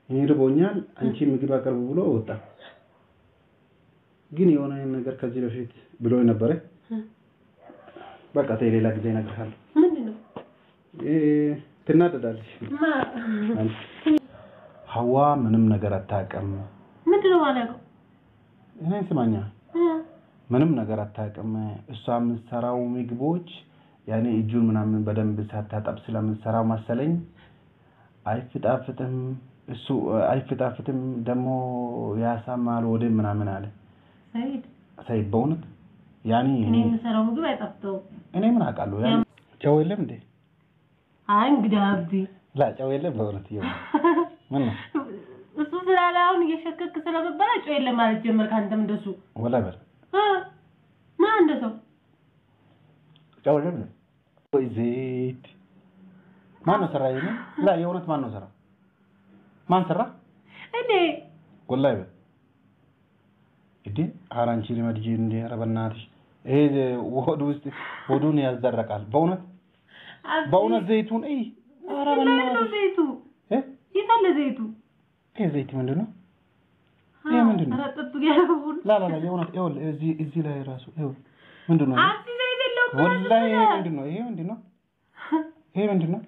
እኔ ርቦኛል፣ አንቺ ምግብ አቅርቡ ብሎ ወጣ። ግን የሆነ ነገር ከዚህ በፊት ብሎ ነበረ። በቃ ተይ ሌላ ጊዜ እነግርሃለሁ። ምንድን ነው እ ትናደዳለሽ። ማ አንቺ ሀዋ ምንም ነገር አታውቅም። ምንድን ነው ማለቀው እኔ ስማኛ ምንም ነገር አታውቅም። እሷ የምትሰራው ምግቦች ያኔ እጁን ምናምን በደንብ ሳታጠብ ስለምትሰራው መሰለኝ አይፍጣፍጥም። እሱ አይፍጣፍጥም ደግሞ ያሳማል ወደ ምናምን አለ ሰይድ ሳይ በእውነት ያኔ እኔ እኔ የምሰራው ምግብ አይጣፍጠውም እኔ ምን አውቃለሁ። ያኔ ጨው የለም እንዴ? አይ እንግዲህ አብዲ ላ ጨው የለም በእውነት ይኸው ምን ነው እሱ ስላለ አሁን እየሸከክ ስለመበላ ጨው የለም ማለት ጀመርክ አንተም እንደሱ ወላ በል አ ማ እንደ ሰው ጨው የለም እንዴ? ወይ ዘይት ማን ነው ሰራ? ይሄን ላ የእውነት ማን ነው ሰራ? ማን ሰራ? እኔ ወላሂ በል እንዴ ኧረ አንቺ ልመድጂ እንዴ ኧረ በእናትሽ ይሄ ሆድ ውስጥ ሆዱን ያዘረቃል በእውነት አብዲ በእውነት ዘይቱን እይ ኧረ የት ነው በእናትሽ ዘይቱ እ የት አለ ዘይቱ ይሄ ዘይት ምንድን ነው ይሄ ምንድን ነው? ኧረ ጥጡ ያረቡን ላ ላ ላ የእውነት ይኸውልህ እዚህ እዚህ ላይ ራሱ ይኸውልህ ምንድን ነው ይሄ? አብዲ ዘይት የለውም ወላሂ ይሄ ምንድን ነው ይሄ ምንድን ነው ይሄ ምንድን ነው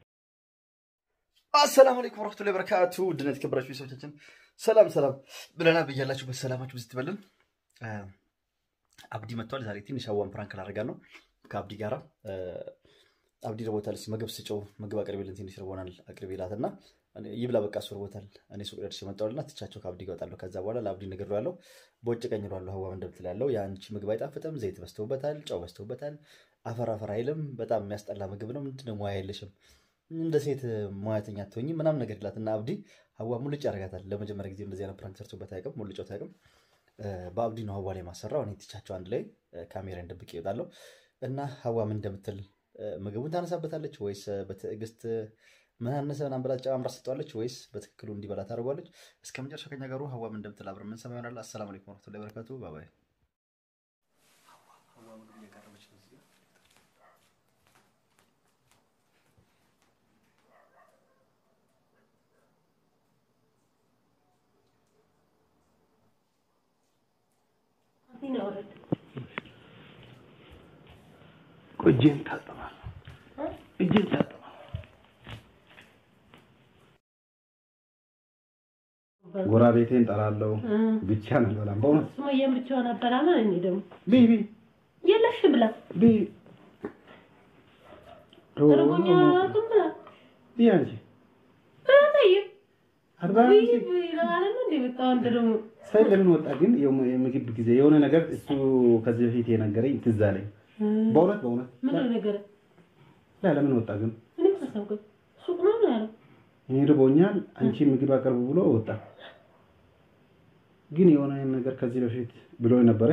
አሰላሙ አለይኩም ወራህመቱላሂ ወበረካቱ ውድና የተከበራችሁ ቤተሰቦቻችን ሰላም ሰላም ብለና ብያላችሁበት ሰላማችሁ ብዝት ይበልን። አ፣ አብዲ መጥቷል። ዛሬ ትንሽ አዋን ፕራንክ ላደርጋ ነው ከአብዲ ጋራ። አ፣ አብዲ ርቦታል። እስኪ ምግብ ስጨው ምግብ አቅርቤልን ትንሽ ርቦናል አቅርቤላት እና እኔ- ይብላ በቃ እሱ ርቦታል። እኔ ሱቅ ደርሼ መጣሁልና ትቻቸው ከአብዲ ጋር እወጣለሁ። ከዛ በኋላ ለአብዲ ነገር ያለው በውጭ ቀኝ እለዋለሁ። ሀዋ እንደምትል ያለው የአንቺ ምግብ አይጣፍጥም፣ ዘይት በዝተውበታል፣ ጨው በዝተውበታል፣ አፈር አፈር አይልም፣ በጣም የሚያስጠላ ምግብ ነው። ምንድነው ሙያ የለሽም እንደ ሴት ሙያተኛ አትሆኝ ምናምን ነገር ይላት እና አብዲ ሀዋ ሙልጭ ያደርጋታል። ለመጀመሪያ ጊዜ እንደዚህ አይነት ፕራንክ ሰርቶበት አያውቅም፣ ሙልጮት አያውቅም። እ፣ በአብዲ ነው ሀዋ ላይ ማሰራው። እኔ ትቻቸው አንድ ላይ እ፣ ካሜራን ደብቄ ይወጣለሁ እና ሀዋ ምን እንደምትል እ፣ ምግቡን ታነሳበታለች ወይስ እ፣ በትዕግስት እ፣ ምን አነሰ ምናምን ብላ ጨማምራ ሰጠዋለች ወይስ በትክክሉ እንዲበላ ታደርጓለች? እስከ መጨረሻ ከኛ ጋሩ ሀዋ ምን እንደምትል አብረን የምንሰማ ይሆናል። አሰላሙ አለይኩም ወረህመቱላሂ ወበረካቱ። ባባይ ሀዋ ምግብ እያቀረበች ነው እዚህ ጋር ቆይ እጄን ታጠባለሁ እጄን ታጠባለሁ ጎረቤቴን ጠራለሁ ብቻ ነው በላም በእውነት ሱመያን ብቻዋን አበላማ እኔ ደግሞ ቢ ቢ የለሽ ብላ ቢ ርቦኛ አቱም ብላ ቢ አንቺ በታይ አርባ ወይ አንቺ ይላል ነው እንዴ በቃ አንተ ደግሞ ሳይ ለምን ወጣ ግን የም- የምግብ ጊዜ የሆነ ነገር እሱ ከዚህ በፊት የነገረኝ ትዝ አለኝ በእውነት በእውነት ምን ነገር ላ ለምን ወጣ ግን እኔ ተሰውኩ ሱቅ ነው ነው ያለው እኔ ርቦኛል አንቺ ምግብ አቅርቡ ብሎ ወጣ ግን የሆነ ነገር ከዚህ በፊት ብሎ ነበረ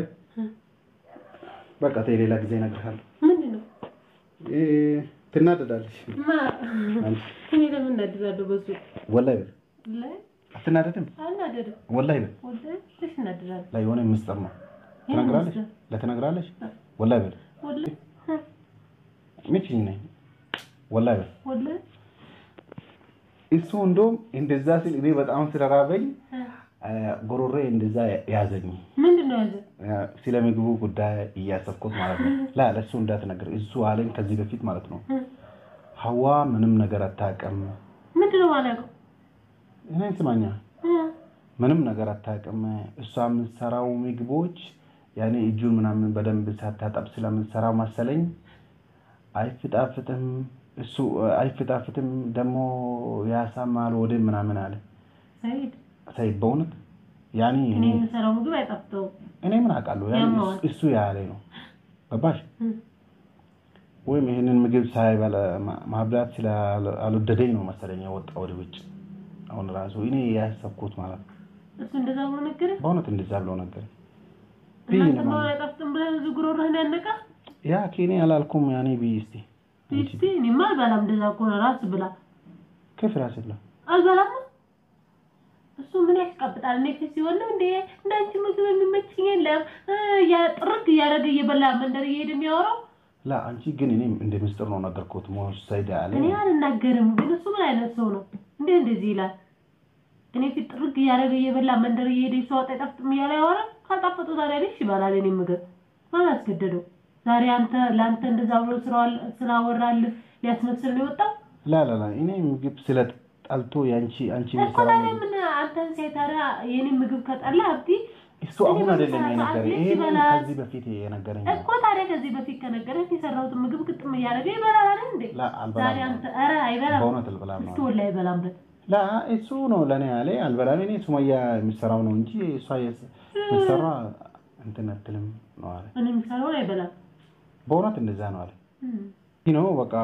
በቃ ተይ ሌላ ጊዜ እነግርሃለሁ ምንድን ነው እ፣ ትናደዳለሽ ማ አንቺ እኔ ለምን እናድዳለሁ በሱ ወላሂ በል ላይ አትናደድም አናደድም ወላሂ በል ወላሂ ትሽ እናድዳለሁ ላይ የሆነ የምትሰማ ትነግራለሽ ለትነግራለሽ ወላሂ በል ወላሂ ምችኝ ነኝ ወላሂ በል ወላሂ እሱ እንደውም እንደዛ ሲል እኔ በጣም ስለራበኝ አ፣ ጉሮሬ እንደዛ ያዘኝ ምንድን ነው ያዘ አ፣ ስለ ምግቡ ጉዳይ እያሰብኩት ማለት ነው ላ ለእሱ እንዳትነግር እሱ አለኝ ከዚህ በፊት ማለት ነው ሀዋ ምንም ነገር አታውቅም ምንድን ነው ማለቀው እኔ ስማኛ ምንም ነገር አታውቅም እሷ የምትሰራው ምግቦች ያኔ እጁን ምናምን በደንብ ሳታጠብ ስለምትሰራው መሰለኝ አይፍጣፍጥም እሱ አይፍጣፍጥም ደግሞ ያሳማል ወደ ምናምን አለ ሰይድ ሳይ በእውነት ያኔ እኔ እኔ የምሰራው ምግብ አይጣፍጠውም እኔ ምን አውቃለሁ ያኔ ያማዋል። እሱ ያለ ነው ገባሽ እም። ወይም ይሄንን ምግብ ሳይበላ ማ- ማብላት ስላልወደደኝ ነው መሰለኝ የወጣ ወደ ውጭ አሁን ራሱ እኔ ያሰብኩት ማለት ነው እሱ እንደዛ ብሎ ነገረህ በእውነት እንደዛ ብለው ነገር እናንተ መሆን አይጣፍጥም ብለህ እዚህ ጉሮሮህን ያነቃ ያ ኬኔ አላልኩም ያኔ ብይ እስቲ እስቲ እኔማ አልበላም እንደዛ ከሆነ ራስ ብላ ከፍ ራስላ አልበላም እሱ ምን ያስቀብጣል እኔ ፊት ሲሆን ነው እንዴ እንዳንቺ ምግብ የሚመችኝ የለም እ፣ ያ- ጥርግ እያደረገ እየበላ መንደር እየሄደ የሚያወራው ላ አንቺ ግን እኔ እንደ ምስጢር ነው ነገርኩት ሞሽ ሳይዳ አለ እኔ አልናገርም ግን እሱ ምን አይነት ሰው ነው እንዴ እንደዚህ ይላል እኔ ፊት ጥርግ እያደረገ እየበላ መንደር እየሄደ ሰው ወጣ አይጣፍጥም እያለ ያወራ ካልጣፈጡ ታዲያ ልሽ ይበላል። እኔ ምግብ ማን አስገደደው? ዛሬ አንተ ለአንተ እንደዛ ብሎ ስላወራልህ ሊያስመስል ነው የወጣው ላ ላ ላ እኔ ምግብ ስለጠልቶ የአንቺ አንቺ እኮ የሚሰራው ታዲያ ምግብ ምን አንተን ሴት ታዲያ የኔ ምግብ ከጠላ አብዲ እሱ አሁን አይደለም የነገረኝ። እኔ ይሄን ይበላል። ከዚህ በፊት የነገረኝ እኮ ታዲያ ከዚህ በፊት ከነገረኝ የሰራሁትን ምግብ ግጥም እያደረገ ይበላል አይደል እንዴ? ላ ዛሬ አልበላም አንተ ኧረ አይበላም በእውነት አልበላም እስኪ ነው ወላሂ አይበላምበት ላ እሱ ነው ለእኔ ያለ አልበላም። እኔ ሱመያ የሚሰራው ነው እንጂ እሷ የስ- የምትሰራ እንትን አትልም ነው አለ። እኔ የሚሰራውን አይበላም በእውነት እንደዛ ነው አለ። እም። ይህ ነው በቃ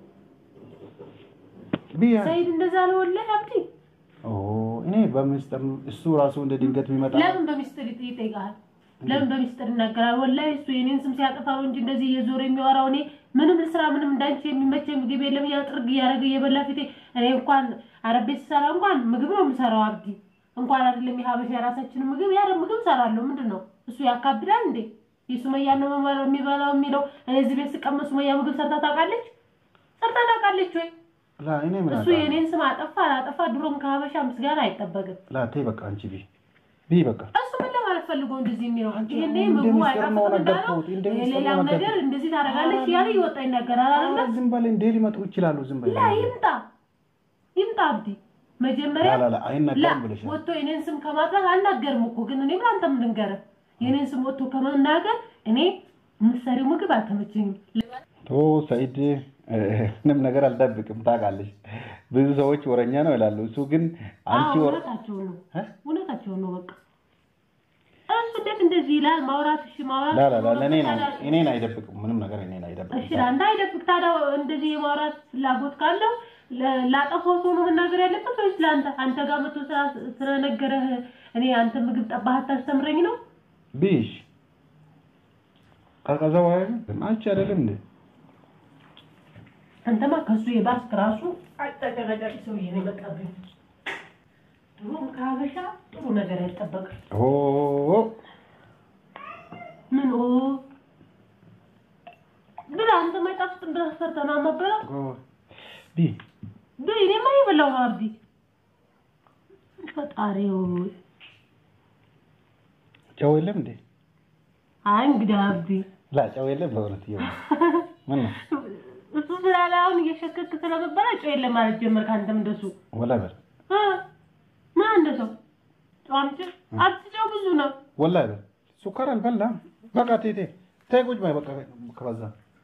ብያ ሰይድ እንደዛ ነው ወላሂ አብዲ ኦ እኔ በምስጢር እሱ ራሱ እንደ ድንገት ቢመጣ ለምን በሚስጥር ይጥ- ይጠይቃል? ለምን በሚስጥር ይናገራል? ወላሂ እሱ የኔን ስም ሲያጠፋ ነው እንጂ እንደዚህ እየዞረ የሚያወራው እኔ ምንም ልስራ ምንም እንዳንቺ የሚመቸኝ ምግብ የለም እያለ ጥርግ እያደረገ እየበላ ፊቴ እኔ እንኳን አረብ ቤት ስሰራ እንኳን ምግብ ነው የምሰራው አብዲ እንኳን አይደለም የሀበሻ የራሳችንን ምግብ የአረብ ምግብ እሰራለሁ። ምንድን ነው እሱ ያካብዳል እንዴ? የሱመያ ነው መመ- የሚበላው የሚለው እኔ እዚህ ቤት ስቀመጥ ሱመያ ምግብ ሰርታ ታውቃለች? ሰርታ ታውቃለች ወይ? ላ እኔ ምን እሱ አውቃለሁ? የኔን ስም አጠፋ አላጠፋ ድሮም ከሀበሻ ምስጋና አይጠበቅም። ላ ተይ በቃ አንቺ ቢ ቢ በቃ እሱ ምን ለማለት ፈልጎ እንደዚህ የሚለው አንቺ ይሄኔ እንደ ምግቡ ሚስጥር ነው አይጣፍጥም እንዳለው ነገርኩት፣ እንደ ሚስጥር ነው ሌላም ነገር ነገርኩት። እንደዚህ ታደርጋለች እያለ ይወጣ ይናገራል አይደለ? ኧረ ዝም በል እንዴ ሊመጡ ይችላሉ። ዝም በል ላ ይምጣ ይምጣ አብዲ መጀመሪያ ላ ላ ላ ላ አይነገርም ብለሻል። ወጥቶ የኔን ስም ከማጥራት አልናገርም እኮ ግን እኔም ለአንተም ልንገርህ የኔን ስም ወጥቶ ከመናገር እኔ የምትሰሪው ምግብ አልተመቸኝም። ቶ ሰኢድ እ፣ ምንም ነገር አልጠብቅም። ታውቃለች ብዙ ሰዎች ወረኛ ነው ይላሉ። እሱ ግን አንቺ አዎ ወረ እውነታቸውን ነው እ? እውነታቸውን ነው በቃ እሱ እንዴት እንደዚህ ይላል ማውራት እሺ ማውራት ላ ላ ላ ለእኔ ነው ታዲያ- እኔን አይደብቅም። ምንም ነገር እኔን እሺ አይደብቅም። ለአንተ አይደብቅ ታዲያ እንደዚህ የማውራት ፍላጎት ካለው ለ- ላጠፋው ሰው ነው መናገር ያለበት ወይስ ለአንተ አንተ ጋር መቶ ስራ- ስለነገረህ እኔ አንተ ምግብ ጠባህ አታስተምረኝ ነው ቢሽ ቀዝቀዘ ወይ አንቺ አይደለም እንዴ አንተማ ከሱ የባስክ ራሱ አጨቀጨቂ ሰውዬ ነው የመጣብኝ ድሮም ከሀበሻ ጥሩ ነገር አይጠበቅም ኦ ምን ኦ ብላ አንተ ማይጣፍጥም ብለህ ሰርተህ ነው የማትበላ ኦ ቢ ብ እኔማ የበላው ነው አብዲ ፈጣሪ ሆይ ጨው የለም እንዴ አይ እንግዲህ አብዲ ላ ጨው የለም በእውነት ይኸው ምን ነው እሱ ስላለ አሁን እየሸከክ ስለመበላ ጨው የለም ማለት ጀመርክ። አንተም እንደሱ ወላሂ በል እ ምን እንደሰው ጨው አምጪ አትጨው ብዙ ነው። ወላሂ በል ሱካር አልበላም። በቃ ተይ ተይ ተይ ቁጭ በይ በቃ ከበዛ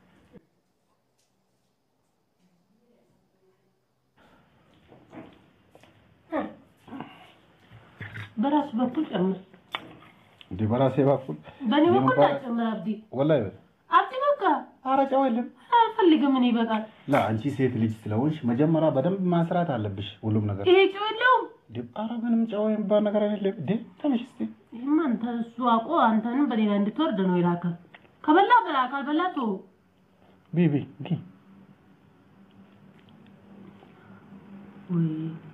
በራሱ በኩል ጨምር፣ እንዴ በራሴ በኩል በእኔ በኩል የምባላ- ጨምር። አብዲ ወላሂ በል አብዲ በቃ ኧረ ጨው የለም። አልፈልግም። እኔ ይበቃል። ላ አንቺ ሴት ልጅ ስለሆንሽ መጀመሪያ በደንብ ማስራት አለብሽ ሁሉም ነገር። ይሄ ጨው የለውም። እንዴ ኧረ ምንም ጨው የሚባል ነገር አይደለም። እንዴ ተነሽ እስኪ ይህማ አንተ እሱ አውቆ አንተንም በሌላ እንድትወርድ ነው የላከ። ከበላ በላ፣ ካልበላ ተው። ቢ ቢ ቢ ወይ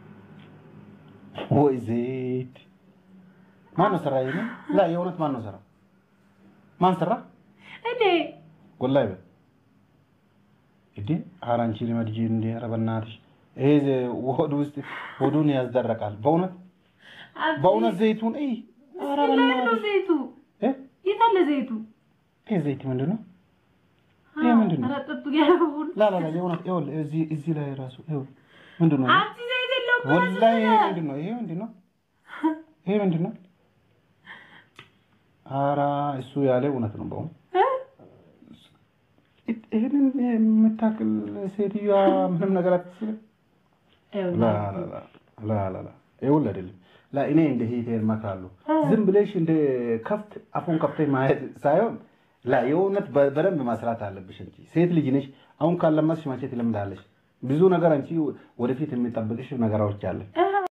ወይ ዘይት ማን ነው ሰራ? ይሄን ላ የእውነት ማን ነው ሰራ? ማን ሰራ? እንዴ ወላሂ በል እንዴ ኧረ አንቺ ልመድጂ እንዴ ኧረ በእናትሽ ይሄ ዘ- ሆድ ውስጥ ሆዱን ያስደረቃል። በእውነት አብዲ በእውነት ዘይቱን እይ ኧረ ላይ ነው በእናትሽ ዘይቱ። እ የት አለ ዘይቱ? ይሄ ዘይት ምንድን ነው? ይሄ ምንድን ነው? ኧረ ጥብ ያለውን ላ ላ ላ የእውነት ይኸውልህ እዚህ እዚህ ላይ ራሱ ይኸውልህ ምንድን ነው? ይሄ? አንቺ ዘይት የለውም። ወላሂ ይሄ ምንድን ነው? ይሄ ምንድን ነው? ይሄ ምንድን ነው? ኧረ እሱ ያለ እውነት ነው በእውነት እ? ይህንን የምታክል ሴትዮዋ ምንም ነገር አትችልም። ላ ላ ላ ላ ላ ላ ይኸውልህ አይደለም ላ እኔ እንደ ሄቴ እመክራለሁ። ዝም ብለሽ እንደ ከፍት አፉን ከፍተሽ ማየት ሳይሆን ላ የእውነት በ- በደንብ መስራት አለብሽ እንጂ ሴት ልጅ ነሽ። አሁን ካለማስሽ መቼ ትለምዳለሽ? ብዙ ነገር አንቺ ወደፊት የሚጠብቅሽ ነገሮች አለ። እ